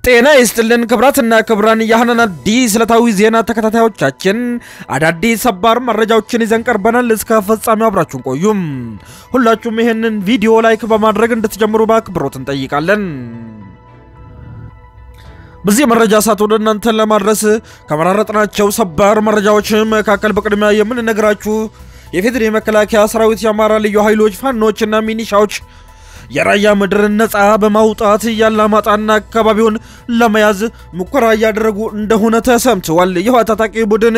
ጤና ይስጥልን ክብራትና ክብራን የሐናን አዲስ ዕለታዊ ዜና ተከታታዮቻችን አዳዲስ ሰባር መረጃዎችን ይዘን ቀርበናል። እስከ ፍጻሜው አብራችሁን ቆዩም። ሁላችሁም ይህንን ቪዲዮ ላይክ በማድረግ እንድትጀምሩ በአክብሮት እንጠይቃለን። በዚህ መረጃ ሰዓት ወደ እናንተ ለማድረስ ከመራረጥናቸው ሰባር መረጃዎች መካከል በቅድሚያ የምንነግራችሁ የፌዴራል መከላከያ ሰራዊት፣ የአማራ ልዩ ኃይሎች፣ ፋኖችና ሚኒሻዎች የራያ ምድርን ነፃ በማውጣት ያላማጣና አካባቢውን ለመያዝ ሙከራ እያደረጉ እንደሆነ ተሰምተዋል። ይህ ታጣቂ ቡድን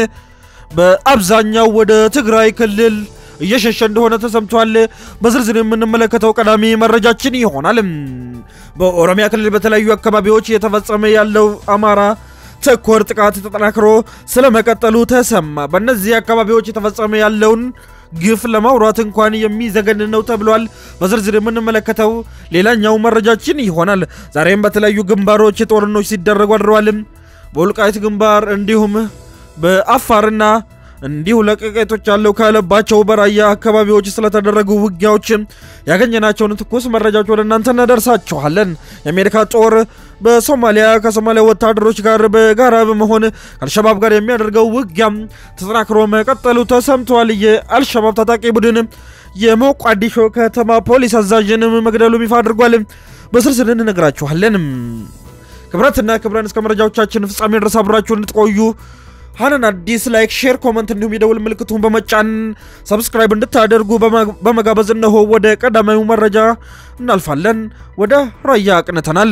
በአብዛኛው ወደ ትግራይ ክልል እየሸሸ እንደሆነ ተሰምቷል። በዝርዝር የምንመለከተው ቀዳሚ መረጃችን ይሆናል። በኦሮሚያ ክልል በተለያዩ አካባቢዎች እየተፈጸመ ያለው አማራ ተኮር ጥቃት ተጠናክሮ ስለመቀጠሉ ተሰማ። በእነዚህ አካባቢዎች የተፈጸመ ያለውን ግፍ ለማውራት እንኳን የሚዘገን ነው ተብሏል። በዝርዝር የምንመለከተው ሌላኛው መረጃችን ይሆናል። ዛሬም በተለያዩ ግንባሮች ጦርነቶች ሲደረጉ አድረዋል። በወልቃይት ግንባር እንዲሁም በአፋርና እንዲሁ ለቀቄቶች ያለው ካለባቸው በራያ አካባቢዎች ስለተደረጉ ውጊያዎች ያገኘናቸውን ትኩስ መረጃዎች ወደ እናንተ እናደርሳችኋለን። የአሜሪካ ጦር በሶማሊያ ከሶማሊያ ወታደሮች ጋር በጋራ በመሆን ከአልሸባብ ጋር የሚያደርገው ውጊያ ተጠናክሮ መቀጠሉ ተሰምተዋል። የአልሸባብ ታጣቂ ቡድን የሞቃዲሾ ከተማ ፖሊስ አዛዥንም መግደሉ ይፋ አድርጓል። በስርስር እንነግራችኋለን። ክብረትና ክብረን እስከ መረጃዎቻችን ፍጻሜ ድረስ አብራችሁ እንድትቆዩ ሐናን አዲስ ላይክ፣ ሼር፣ ኮመንት እንዲሁም የደውል ምልክቱን በመጫን ሰብስክራይብ እንድታደርጉ በመጋበዝ እነሆ ወደ ቀዳማዊ መረጃ እናልፋለን። ወደ ራያ አቅንተናል።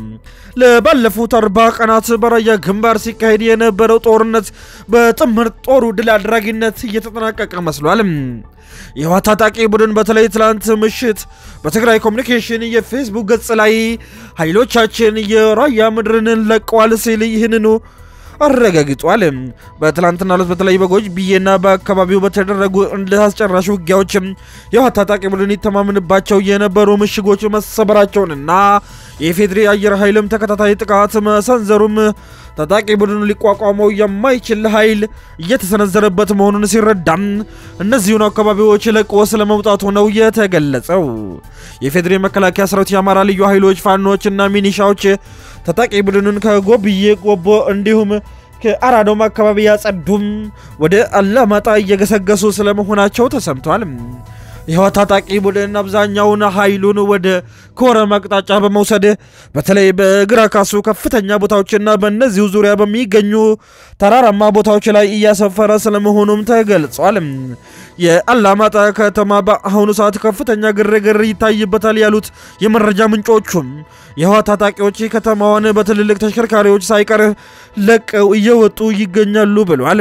ለባለፉት አርባ ቀናት በራያ ግንባር ሲካሄድ የነበረው ጦርነት በጥምር ጦሩ ድል አድራጊነት እየተጠናቀቀ መስሏል። የህወሓት ታጣቂ ቡድን በተለይ ትላንት ምሽት በትግራይ ኮሚኒኬሽን የፌስቡክ ገጽ ላይ ኃይሎቻችን የራያ ምድርን ለቀዋል ሲል ይህንኑ አረጋግጧል። በትላንትና ዕለት በተለይ በጎጅ ብዬና በአካባቢው በተደረጉ እንደ አስጨራሽ ውጊያዎች የህወሓት ታጣቂ ቡድን ይተማመንባቸው የነበሩ ምሽጎች መሰበራቸውንና የኢፌዴሪ አየር ኃይልም ተከታታይ ጥቃት መሰንዘሩም ታጣቂ ቡድኑ ሊቋቋመው የማይችል ኃይል እየተሰነዘረበት መሆኑን ሲረዳም እነዚሁን አካባቢዎች ለቆ ስለመውጣቱ ነው የተገለጸው። የፌዴሪ መከላከያ ሰራዊት፣ የአማራ ልዩ ኃይሎች፣ ፋኖችና ሚኒሻዎች ታጣቂ ቡድኑን ከጎብዬ ጎቦ እንዲሁም ከአራዶም አካባቢ ያጸዱም ወደ አላማጣ እየገሰገሱ ስለመሆናቸው ተሰምቷል። የህወሓት ታጣቂ ቡድን አብዛኛውን ኃይሉን ወደ ኮረም አቅጣጫ በመውሰድ በተለይ በግራ ካሱ ከፍተኛ ቦታዎችና በእነዚሁ ዙሪያ በሚገኙ ተራራማ ቦታዎች ላይ እያሰፈረ ስለመሆኑም ተገልጿል። የአላማጣ ከተማ በአሁኑ ሰዓት ከፍተኛ ግርግር ይታይበታል ያሉት የመረጃ ምንጮቹም የህወሓት ታጣቂዎች ከተማዋን በትልልቅ ተሽከርካሪዎች ሳይቀር ለቀው እየወጡ ይገኛሉ ብሏል።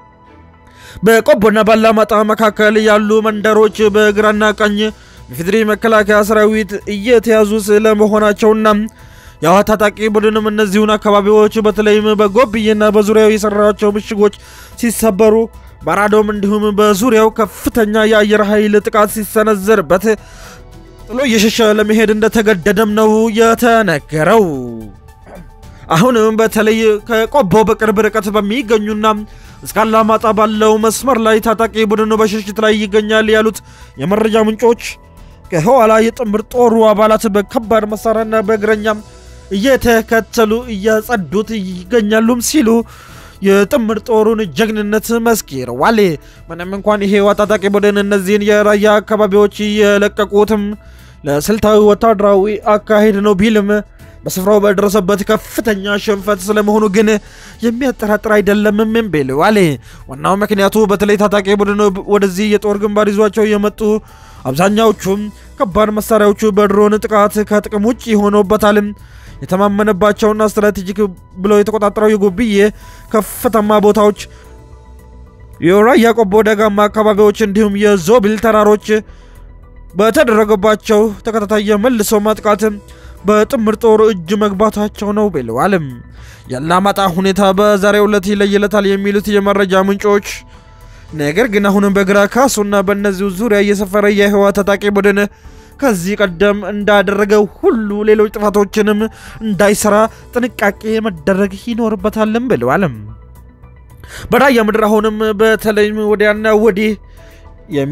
በቆቦና ባላማጣ መካከል ያሉ መንደሮች በግራና ቀኝ በፌዴሪ መከላከያ ሰራዊት እየተያዙ ስለመሆናቸውና የህወሓት ታጣቂ ቡድንም እነዚሁን አካባቢዎች በተለይም በጎብዬና በዙሪያው የሰራቸው ምሽጎች ሲሰበሩ በአራዶም እንዲሁም በዙሪያው ከፍተኛ የአየር ኃይል ጥቃት ሲሰነዘርበት ጥሎ እየሸሸ ለመሄድ እንደተገደደም ነው የተነገረው። አሁንም በተለይ ከቆቦ በቅርብ ርቀት በሚገኙና እስከ አላማጣ ባለው መስመር ላይ ታጣቂ ቡድኑ በሽሽት ላይ ይገኛል ያሉት የመረጃ ምንጮች ከኋላ የጥምር ጦሩ አባላት በከባድ መሳሪያና በእግረኛም እየተከተሉ እያጸዱት ይገኛሉም ሲሉ የጥምር ጦሩን ጀግንነት መስክረዋል። ምንም እንኳን ይሄ ታጣቂ ቡድን እነዚህን የራያ አካባቢዎች የለቀቁትም ለስልታዊ ወታደራዊ አካሄድ ነው ቢልም በስፍራው በደረሰበት ከፍተኛ ሽንፈት ስለመሆኑ ግን የሚያጠራጥር አይደለም ብለዋል። ዋናው ምክንያቱ በተለይ ታጣቂ ቡድን ወደዚህ የጦር ግንባር ይዟቸው የመጡ አብዛኛዎቹም ከባድ መሳሪያዎቹ በድሮን ጥቃት ከጥቅም ውጭ ሆኖበታል። የተማመነባቸውና ስትራቴጂክ ብለው የተቆጣጠረው የጎብዬ ከፍተማ ቦታዎች፣ የራያ ቆቦ ደጋማ አካባቢዎች እንዲሁም የዞብል ተራሮች በተደረገባቸው ተከታታይ የመልሶ ማጥቃት በጥምር ጦር እጅ መግባታቸው ነው ብለዋል። የአላማጣ ሁኔታ በዛሬው ዕለት ይለይለታል የሚሉት የመረጃ ምንጮች፣ ነገር ግን አሁንም በግራ ካሱና በእነዚሁ ዙሪያ እየሰፈረ የህወሓት ታጣቂ ቡድን ከዚህ ቀደም እንዳደረገው ሁሉ ሌሎች ጥፋቶችንም እንዳይሰራ ጥንቃቄ መደረግ ይኖርበታልም ብለዋል። በራያ ምድር አሁንም በተለይም ወዲያና ወዲህ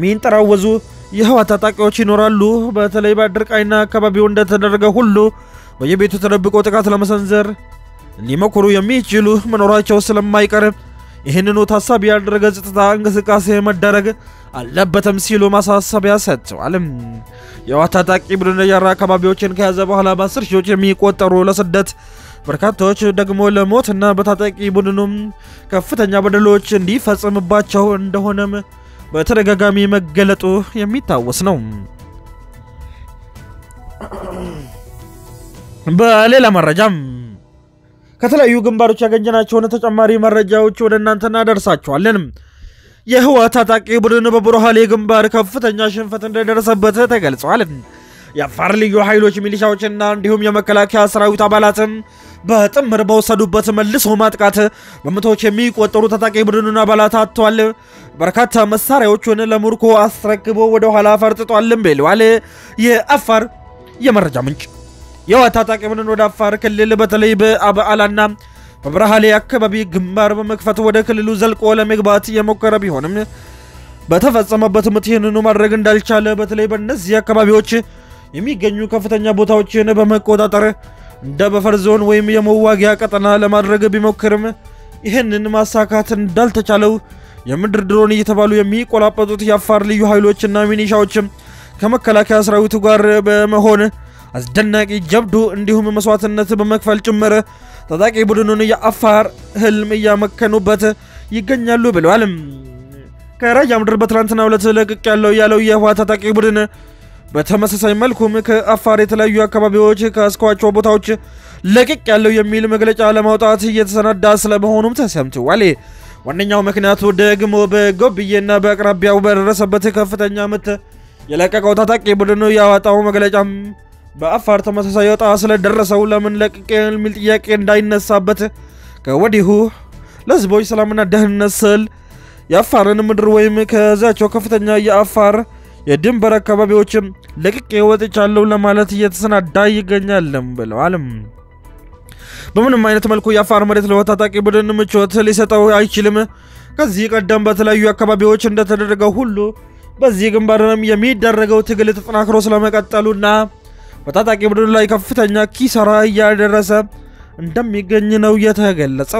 የሚንጠራወዙ የህወሓት ታጣቂዎች ይኖራሉ። በተለይ በአድርቃይና አካባቢው እንደተደረገ ሁሉ በየቤቱ ተደብቆ ጥቃት ለመሰንዘር ሊሞክሩ የሚችሉ መኖራቸው ስለማይቀር ይህንኑ ታሳቢ ያደረገ ጸጥታ እንቅስቃሴ መደረግ አለበትም ሲሉ ማሳሰቢያ ሰጥተዋል። የህወሓት ታጣቂ ቡድን የራ አካባቢዎችን ከያዘ በኋላ በአስር ሺዎች የሚቆጠሩ ለስደት በርካታዎች ደግሞ ለሞትና በታጣቂ ቡድኑም ከፍተኛ በደሎች እንዲፈጽምባቸው እንደሆነም በተደጋጋሚ መገለጡ የሚታወስ ነው። በሌላ መረጃም ከተለያዩ ግንባሮች ያገኘናቸውን ተጨማሪ መረጃዎች ወደ እናንተ እናደርሳቸዋለን። የህወሓት ታጣቂ ቡድን በቡርሃሌ ግንባር ከፍተኛ ሽንፈት እንደደረሰበት ተገልጿል። የአፋር ልዩ ኃይሎች ሚሊሻዎችና እንዲሁም የመከላከያ ሰራዊት አባላትም በጥምር በወሰዱበት መልሶ ማጥቃት በመቶዎች የሚቆጠሩ ታጣቂ ቡድኑን አባላት አጥተዋል። በርካታ መሳሪያዎቹን ለሙርኮ አስረክቦ ወደ ኋላ ፈርጥጧልም ብለዋል የአፋር የመረጃ ምንጭ። የህወሓት ታጣቂ ቡድን ወደ አፋር ክልል በተለይ በአበዓላና በብርሃሌ አካባቢ ግንባር በመክፈት ወደ ክልሉ ዘልቆ ለመግባት የሞከረ ቢሆንም በተፈጸመበት ምት ይህንኑ ማድረግ እንዳልቻለ በተለይ በእነዚህ አካባቢዎች የሚገኙ ከፍተኛ ቦታዎችን በመቆጣጠር እንደ በፈር ዞን ወይም የመዋጊያ ቀጠና ለማድረግ ቢሞክርም ይህንን ማሳካት እንዳልተቻለው የምድር ድሮን እየተባሉ የሚቆላጠጡት የአፋር ልዩ ኃይሎችና ሚኒሻዎችም ከመከላከያ ሰራዊቱ ጋር በመሆን አስደናቂ ጀብዱ እንዲሁም መስዋዕትነት በመክፈል ጭምር ታጣቂ ቡድኑን የአፋር ህልም እያመከኑበት ይገኛሉ ብለዋል። ከራያ ምድር በትናንትናው ዕለት ለቅቅ ያለው ያለው የህወሓት ታጣቂ ቡድን በተመሳሳይ መልኩም ከአፋር የተለያዩ አካባቢዎች ከያዝኳቸው ቦታዎች ለቅቅ ያለው የሚል መግለጫ ለማውጣት እየተሰናዳ ስለመሆኑም ተሰምተዋል። ዋነኛው ምክንያቱ ደግሞ በጎብዬና በአቅራቢያው በደረሰበት ከፍተኛ ምት የለቀቀው ታጣቂ ቡድን ያወጣው መግለጫም በአፋር ተመሳሳይ ወጣ ስለደረሰው ለምን ለቅቄ የሚል ጥያቄ እንዳይነሳበት ከወዲሁ ለህዝቦች ሰላምና ደህንነት ስል የአፋርን ምድር ወይም ከዛቸው ከፍተኛ የአፋር የድንበር አካባቢዎችም ለቅቄ ወጥቻለሁ ለማለት እየተሰናዳ ይገኛልም ብለዋል። በምንም አይነት መልኩ የአፋር መሬት ለህወሓት ታጣቂ ቡድን ምቾት ሊሰጠው አይችልም። ከዚህ ቀደም በተለያዩ አካባቢዎች እንደተደረገው ሁሉ በዚህ ግንባርም የሚደረገው ትግል ተጠናክሮ ስለመቀጠሉና በታጣቂ ቡድን ላይ ከፍተኛ ኪሳራ እያደረሰ እንደሚገኝ ነው የተገለጸው።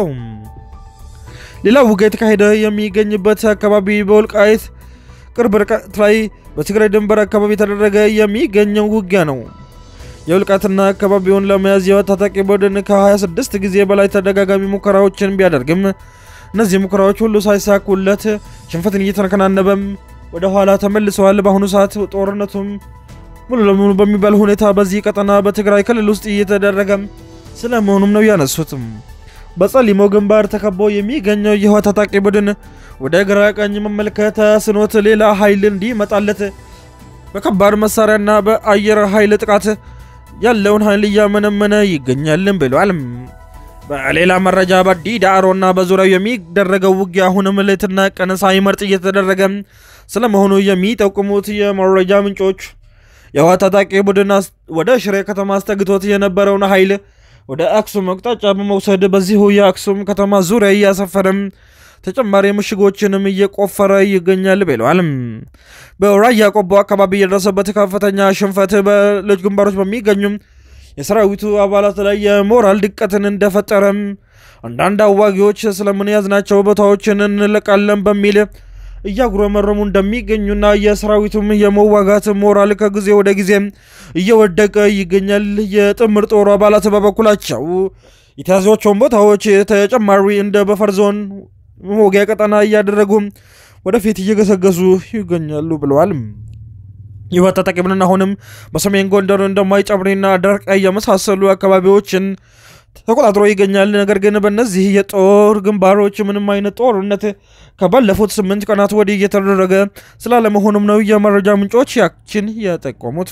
ሌላው ውጊያ የተካሄደ የሚገኝበት አካባቢ በወልቃይት ቅርብ ርቀት ላይ በትግራይ ድንበር አካባቢ የተደረገ የሚገኘው ውጊያ ነው። የወልቃይትና አካባቢውን ለመያዝ የህወሓት ታጣቂ ቡድን ከ26 ጊዜ በላይ ተደጋጋሚ ሙከራዎችን ቢያደርግም እነዚህ ሙከራዎች ሁሉ ሳይሳኩለት ሽንፈትን እየተከናነበም ወደ ኋላ ተመልሰዋል። በአሁኑ ሰዓት ጦርነቱም ሙሉ ለሙሉ በሚባል ሁኔታ በዚህ ቀጠና በትግራይ ክልል ውስጥ እየተደረገ ስለመሆኑም ነው ያነሱትም። በጸሊሞ ግንባር ተከቦ የሚገኘው የህወሓት ታጣቂ ቡድን ወደ ግራ ቀኝ መመልከት ስኖት ሌላ ኃይል እንዲመጣለት በከባድ መሳሪያና በአየር ኃይል ጥቃት ያለውን ኃይል እያመነመነ ይገኛልን ብሏል። በሌላ መረጃ በዲ ዳዕሮና በዙሪያው የሚደረገው ውጊያ አሁንም ሌትና ቀን ሳይመርጥ እየተደረገ ስለመሆኑ የሚጠቁሙት የመረጃ ምንጮች የህወሓት ታጣቂ ቡድን ወደ ሽሬ ከተማ አስጠግቶት የነበረውን ኃይል ወደ አክሱም አቅጣጫ በመውሰድ በዚሁ የአክሱም ከተማ ዙሪያ እያሰፈረም ተጨማሪ ምሽጎችንም እየቆፈረ ይገኛል ብለዋል። በራያ ቆቦ አካባቢ የደረሰበት ከፍተኛ ሽንፈት በሌሎች ግንባሮች በሚገኙ የሰራዊቱ አባላት ላይ የሞራል ድቀትን እንደፈጠረም አንዳንድ አዋጊዎች ስለምን ያዝናቸው ቦታዎችን እንለቃለን በሚል እያጉረመረሙ እንደሚገኙና የሰራዊቱም የመዋጋት ሞራል ከጊዜ ወደ ጊዜ እየወደቀ ይገኛል። የጥምር ጦሩ አባላት በበኩላቸው የተያዟቸውን ቦታዎች ተጨማሪ እንደ በፈር ዞን መወጊያ ቀጠና እያደረጉ ወደፊት እየገሰገሱ ይገኛሉ ብለዋል። የህወሓት ታጣቂ ቡድን አሁንም በሰሜን ጎንደር እንደማይጨብሪና ደርቃይ የመሳሰሉ አካባቢዎችን ተቆጣጥሮ ይገኛል። ነገር ግን በእነዚህ የጦር ግንባሮች ምንም አይነት ጦርነት ከባለፉት ስምንት ቀናት ወዲህ እየተደረገ ስላለመሆኑም ነው የመረጃ ምንጮች ያችን የጠቆሙት።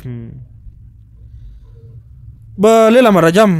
በሌላ መረጃም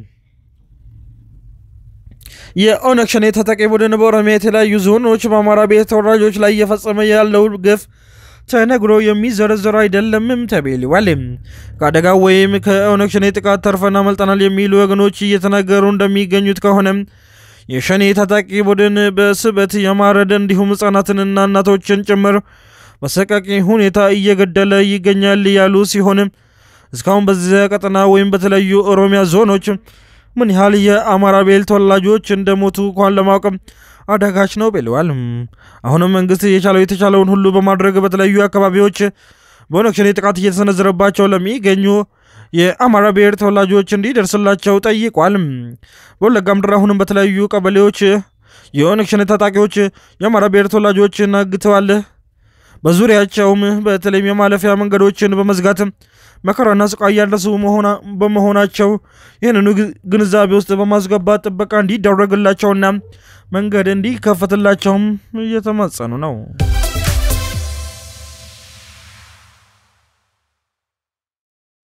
የኦነግ ሸኔ ታጣቂ ቡድን በኦሮሚያ የተለያዩ ዞኖች በአማራ ብሔር ተወላጆች ላይ እየፈጸመ ያለው ግፍ ተነግሮ የሚዘረዘር አይደለምም ተብሏል። ከአደጋው ወይም ከኦነግ ሸኔ ጥቃት ተርፈን አመልጠናል የሚሉ ወገኖች እየተናገሩ እንደሚገኙት ከሆነ የሸኔ ታጣቂ ቡድን በስበት የማረድ እንዲሁም ህጻናትንና እናቶችን ጭምር በሰቃቂ ሁኔታ እየገደለ ይገኛል ያሉ ሲሆን እስካሁን በዚያ ቀጠና ወይም በተለያዩ ኦሮሚያ ዞኖች ምን ያህል የአማራ ብሔር ተወላጆች እንደሞቱ እንኳን ለማወቅም አዳጋች ነው ብለዋል። አሁንም መንግስት የቻለው የተቻለውን ሁሉ በማድረግ በተለያዩ አካባቢዎች በኦነግ ሸኔ ጥቃት እየተሰነዘረባቸው ለሚገኙ የአማራ ብሔር ተወላጆች እንዲደርስላቸው ጠይቋል። በወለጋ ምድር አሁንም በተለያዩ ቀበሌዎች የኦነግ ሸኔ ታጣቂዎች የአማራ ብሔር ተወላጆችን አግተዋል። በዙሪያቸውም በተለይም የማለፊያ መንገዶችን በመዝጋት መከራና ስቃይ እያደረሱ በመሆናቸው ይህንኑ ግንዛቤ ውስጥ በማስገባት ጥበቃ እንዲደረግላቸውና መንገድ እንዲከፈትላቸውም እየተማጸኑ ነው።